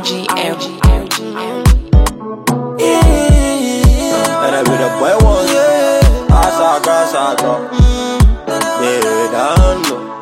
OGM. And I be the boy was Asa grasa bro Yeah, down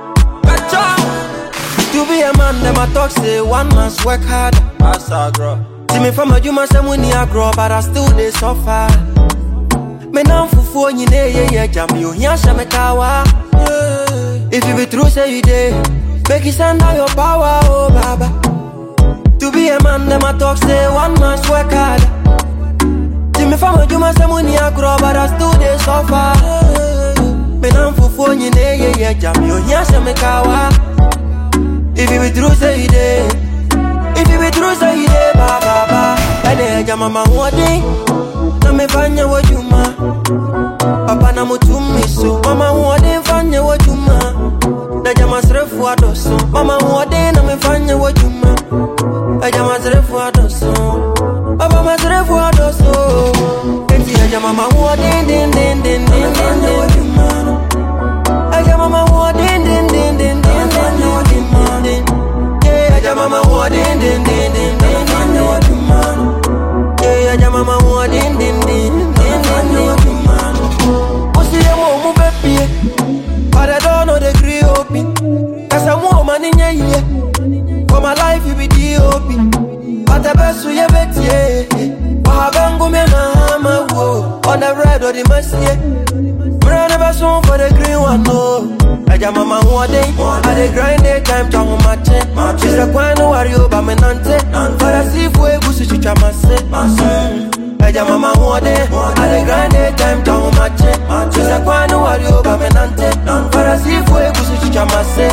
To be a man, them a talk say one man's work hard. Asa bro See me from a human say money I grow, but I still they suffer. Me now fufu nyine ye ye jam you here she me kawa. If you be true say you dey, make you send out your power, oh baba. To be a man, them a talk say one man's work hard. See me from a human say money I grow, but I still they suffer. Me now fufu nyine ye ye jam you here she me kawa. If you be true say you dey. If you be true, say you dey ba ba ba. Ene ja mama wodi, na me fanya wajuma. Papa na mutumi so, mama wodi fanya wajuma. Na jama srefu adoso, mama wodi na me fanya wajuma. Na jama srefu adoso, papa ma srefu adoso. Enti ya jama mama wodi din din din din din din wajuma. Aja mama wodi din din din din din din din din. Yeah, aja mama wodi din din din din din din din. Yeah, aja mama wodi din din din din din din. Osi ye mo mu bepie, but I don't know the gree open. Cause I'm woman in ye For my life you be DOP. But the best we ever tie. Wahabangu me mama wo. On the red or the mercy. Bro, never soon for the green one, no. Aja mama wode, I dey grind day time to on my check. She's a queen no worry over me nante. For a see for a goose chicha mase. Aja mama wode, I dey grind day time to on my check. She's a queen no worry over me nante. For a see for a goose chicha mase.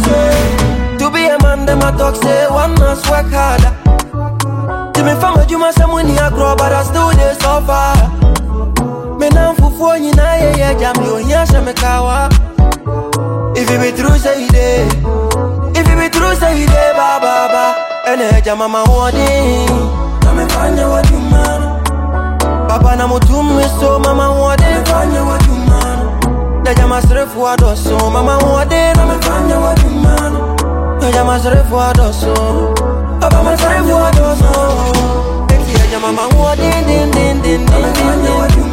To be a man, them a talk say one man's work harder. To me from a juma some money I grow, but I still dey suffer. Me now fufu nyina ye ye jam yo here she me kawa. If you be true say you dey, if you be true say you dey ba ba ba. Ene jama mama wodi, na me fanya wa jumano. Papa na mutumu so mama wodi fanya wa jumano. Na jama srefu adoso mama wodi na me fanya wa jumano. Na jama srefu adoso, papa ma srefu adoso. Eki ya jama mama wodi din din din din din din.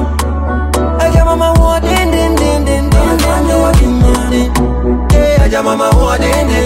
Aja mama wa din din din din din din din din din. Yeah, aja mama wa din din